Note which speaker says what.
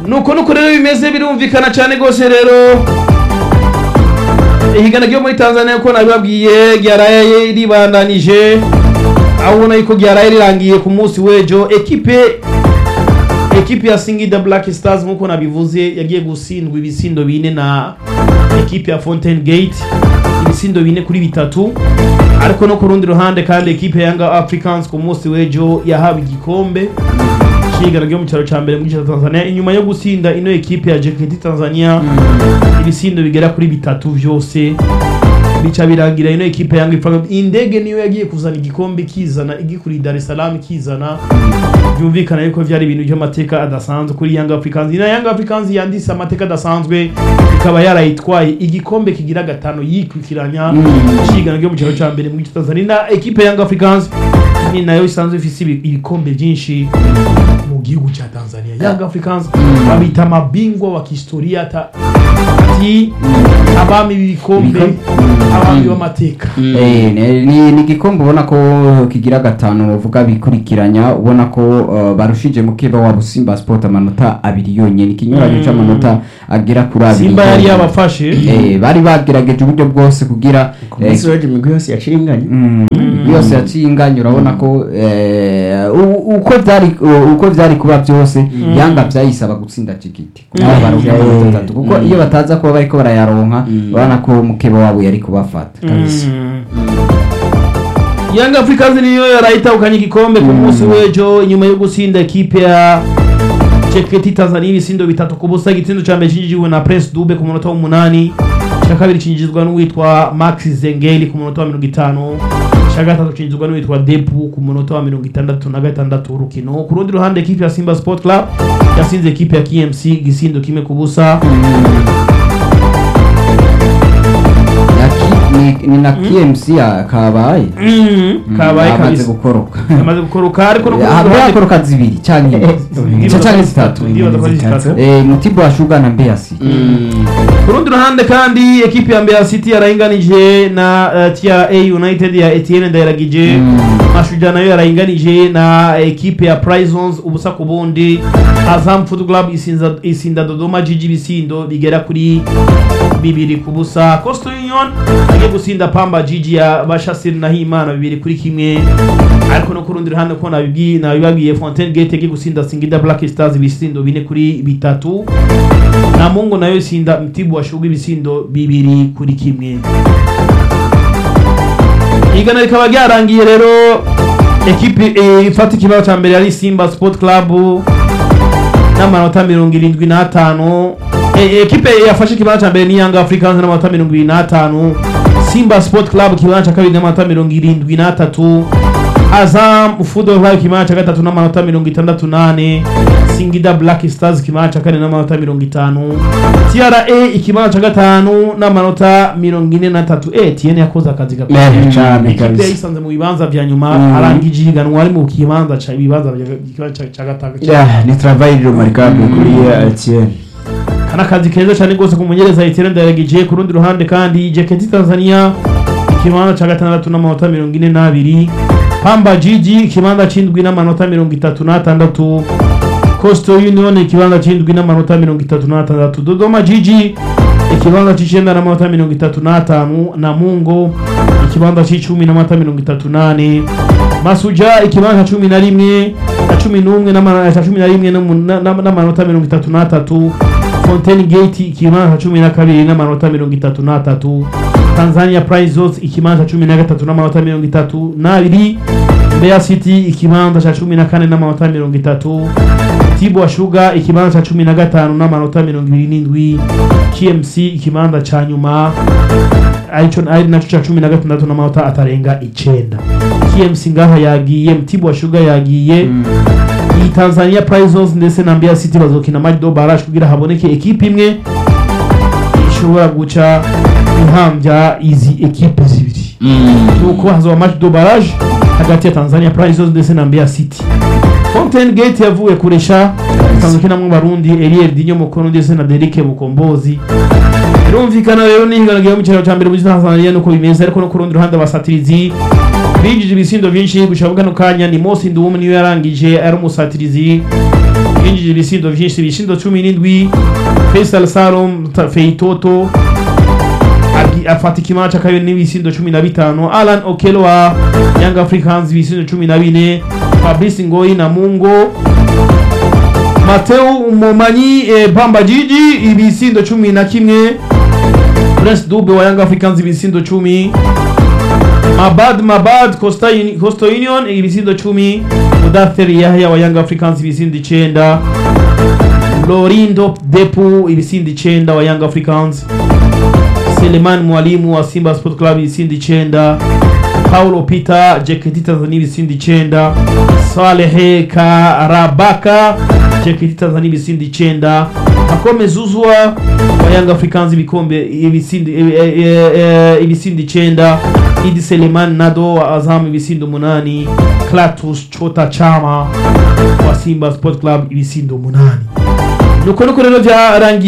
Speaker 1: nuko nuko rero bimeze birumvikana cyane rwose rero ihiganwa ryo muri tanzania ko nabibabwiye ryaraye ribandanije aho ubona yuko ryaraye rirangiye ku munsi w'ejo ekipe ekipe ya singida black stars nk'uko nabivuze yagiye gutsindwa ibisindo bine na ekipe ya fontaine gate ibisindo bine kuri bitatu ariko no ku rundi ruhande kandi ekipe ya yanga africans ku munsi w'ejo yahawe igikombe cy'igana ryo mu cyaro cya mbere mu gice cya tanzania inyuma yo gutsinda ino ekipe ya jeketi tanzania ibisindo bigera kuri bitatu byose bica birangira ino ekipe yanga ipfa indege niyo yagiye kuzana igikombe kizana igikuriye dar es salaam kizana byumvikana yuko byari ibintu by'amateka adasanzwe kuri Young Africans ina Young Africans yanditse amateka adasanzwe ikaba yarayitwaye igikombe kigira gatano yikurikiranya cigana ryo mu cyaro cya mbere mu gice cya Tanzania na ekipe ya Young Africans ni nayo isanzwe ifise ibi- ibikombe byinshi mu gihugu cya Tanzania Young Africans babita amabingwa wa kihistoria ata ati abami b'ibikombe abami b'amateka
Speaker 2: Eh, ni- ni ni igikombe ubona ko kigira gatanu bavuga bikurikiranya ubona ko uh, barushije mukeba wa Simba Sport amanota abiri yonyene ikinyuranyo c'amanota agera kuri abiri
Speaker 1: Simba yari
Speaker 2: yonyene.
Speaker 1: yabafashe
Speaker 2: eh, bari bagerageje uburyo bwose kugira
Speaker 3: ku munsi w'ejo imigwi yose yaciye inganya
Speaker 2: Mm, yose yaciye inganya urabona ko eh, u- uko vyari u- uko vyari kuba byose yanga vyayisaba gutsinda tigiti kuko
Speaker 1: Mm.
Speaker 2: baronka
Speaker 3: Yeah.
Speaker 2: amanota atatu kuko iyo bataza kuba bariko barayaronka urabona ko mukeba wabo yari kubafata
Speaker 1: Young Africans niyo yarayitahukanye igikombe ku munsi w'ejo inyuma yo gutsinda ekipe ya Cheketi Tanzania ibisindo bitatu ku busa igitsindo ca mbere cinjijwe na Prince Dube ku munota w'umunani ca kabiri cinjizwa n'uwitwa Max Zengeli ku munota wa mirongo itanu ca gatatu cinjizwa n'uwitwa Depu ku munota wa mirongo itandatu na gatandatu w'urukino ku rundi ruhande ekipe ya Simba Sport Club yasinze ekipe ya KMC igisindo kimwe ku busa
Speaker 2: Ya ki- ni- ni na KMC ya kabaye
Speaker 1: Mm, kabaye
Speaker 2: amaze
Speaker 1: kabisa
Speaker 2: gukoroka
Speaker 1: amaze gukoroka ariko no ku rundi
Speaker 2: haba
Speaker 1: ruhande
Speaker 2: yakoroka zibiri canke
Speaker 1: Ndibaza
Speaker 2: canke
Speaker 1: ko
Speaker 2: zitatu
Speaker 1: ndibaza ko ari zitatu.
Speaker 2: Eh, mutibu wa shuga na mbeya si
Speaker 1: ku rundi ruhande kandi ekipe ya Mbeya City yarahinganije na uh, tia A United ya Etienne Ndayiragije Mashujaa nayo yarahinganije na ekipe ya Prisons ubusa ku bundi Azam Football Club isinza isinda Dodoma Jiji bisindo bigera kuri bibiri ku busa Coastal Union agiye gusinda Pamba Jiji ya Bashasir Nahimana bibiri kuri kimwe ariko no ku rundi ruhande ko nabibwiye nabibabwiye Fontaine Gate agiye gusinda Singida Black Stars ibisindo bine kuri bitatu na mungu nayo isinda mtibu washuga ibisindo bibiri kuri kimwe igana rikaba ryarangiye rero ekipe eh, ifata ikibazo cya mbere yari simba sport club n'amanota mirongo irindwi n'atanu Eh, ekipe yafashe ikibanza cya mbere ni yanga africans n'amanota mirongo irindwi n'atanu simba sport club ikibanza cya kabiri n'amanota mirongo irindwi n'atatu azam football club ikibanza cya gatatu n'amanota mirongo itandatu n'ane singida black stars ikibanza cya kane n'amanota mirongo itanu tra ikibanza cya gatanu n'amanota mirongo ine n'atatu eh tiyene yakoze akazi gakomeye
Speaker 3: Eh, cane
Speaker 1: ikipe
Speaker 3: kabisa.
Speaker 1: yayisanze mu bibanza vya nyuma
Speaker 3: Mm.
Speaker 1: arangije ihiganwa ari mu kibanza ca ibibanza vya- ikibanza ca- ca gatatu
Speaker 3: Yeah, ni travail remarquable kuri eh, Etienne
Speaker 1: kana akazi keza cyane rwose ku munyereza Etienne Ndayiragije ku rundi ruhande kandi Jeketi Tanzania ikibanza ca gatandatu n'amanota mirongo ine n'abiri Pamba Jiji ikibanza c'indwi n'amanota mirongo itatu n'atandatu Coastal Union ikibanza c'indwi n'amanota mirongo itatu n'atandatu Dodoma Jiji ikibanza c'icenda n'amanota mirongo itatu n'atanu Namungo ikibanza c'icumi n'amanota mirongo itatu n'ane Masuja ikibanza ca cumi na rimwe na cumi n'umwe n'ama- ca cumi na rimwe n'umu- na- na- n'amanota mirongo itatu n'atatu Fontaine Gate ikibanza cumi na kabiri n'amanota mirongo itatu n'atatu Tanzania Prizes ikibanza cumi na gatatu n'amanota mirongo itatu n'abiri Mbeya City ikibanza ca cumi na kane n'amanota mirongo itatu Tibwa Sugar ikibanza ca cumi na gatanu n'amanota mirongo ibiri n'indwi KMC ikibanza ca nyuma arico ari naco ca cumi na gatandatu n'amanota atarenga icenda KMC ngaha yagiye Mtibwa Sugar yagiye iyi Tanzania Prizes ndetse na Mbeya City bazokina match do barrage kugira haboneke ekipe imwe ishobora guca ihambya izi ekipe zibiri nuko hazoba match do barrage hagati ya Tanzania Prizes ndetse na Mbeya City Fontaine Gate yavuye kuresha isanzwe kinamwe barundi Eliel Dinyo Mukono ndetse na Derike Mukombozi birumvikana rero n'ihiganwa mu cyaro cya mbere muri Tanzania nuko bimeze ariko no ku rundi ruhande abasatirizi binjije ibisindo byinshi gushaka kano kanya ni Mosi Nduwum niyo yarangije ari umusatirizi yinjije ibisindo vyinshi ibisindo cumi n'indwi Faisal Salum Ta- Feitoto agi- afata ikibanza cakayo n'ibisindo cumi na bitanu Alan Okelo wa Young Africans ibisindo cumi na bine Fabrice Ngoyi na Mungo Mateo Momanyi eh, Bamba Jiji ibisindo cumi na kimwe Prince Dube wa Young Africans ibisindo cumi Mabad Mabad Costa, Uni- Costa Union ibisindo cumi Mudathir Yahya wa Young Africans ibisindo icenda Lorindo Depu ibisindo icenda wa Young Africans Seleman Mwalimu wa Simba Sport Club ibisindo icenda Paulo Peter JKT Tanzania ibisindo icenda Salehe Karabaka JKT Tanzania ibisindo icenda Akome Zuzwa wa Young Africans ibikombe ibisindo eh, eh, eh, ibisindo icenda Idi Seleman Nado wa Azam ibisindo umunani Klatus Chota Chama wa Simba Sport Club ibisindo umunani nuko nuko rero byarangiye